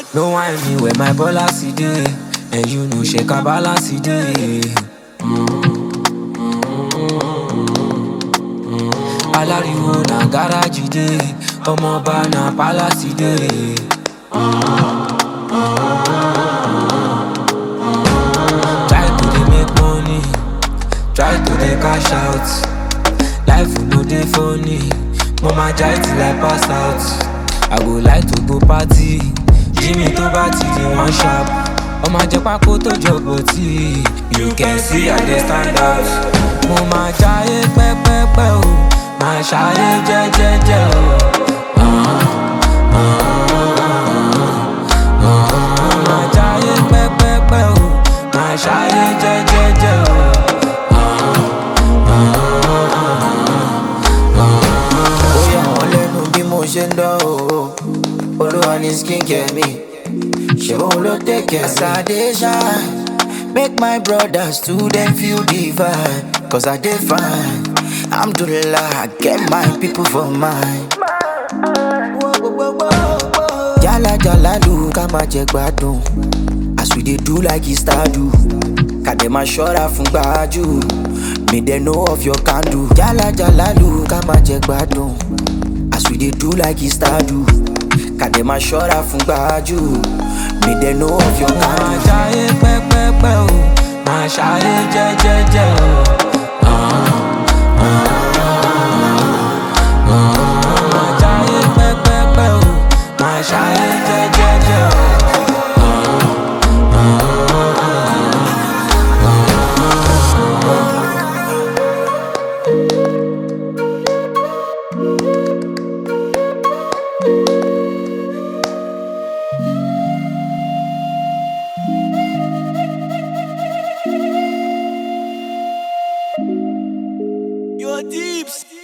No whine me where my balance dey, and you know shake a balance dey. Alariwo na garage dey, ọmọọba na palace dey. Try to dey make money, try to dey cash out. Life no dey funny, mo ma jai till I pass out. I go like to go party, Jimmy tó bá ti di one sharp. Ọmọ jẹ pákó tó jọ̀bọ̀ tí, you can see I dey stand out. Mo ma jayé pẹ́pẹ́pẹ́ o, ma ṣayé jẹ́jẹ́jẹ́ o. Mo ma jayé pẹ́pẹ́pẹ́ o, ma ṣayé jẹ́jẹ́jẹ́ o. ó yà wọ́n lẹ́nu bí mo ṣe ń dán o olúwa ní skincare mi ṣé òun ló tẹ̀kẹ̀ as i dey shine make my brothers too dem feel the vibe cause i dey fine alhamdulilah i get my people for mine. jala jala lu ká máa jẹ gbádùn as we dey do like e star do kàdé máa ṣọ́ra fún gbájú me dey know of your candle jala jala lu ká máa jẹ gbádùn as we dey do like e star do kàdé máa ṣọ́ra fún gbájú me dey know of your Ma candle. jayé pẹ́pẹ́pẹ́ o, ma ṣayé jẹ́jẹ́jẹ́ o. Ma jayé pẹ́pẹ́pẹ́ o, ma ṣayé jẹ́jẹ́jẹ́ o. Your deeps.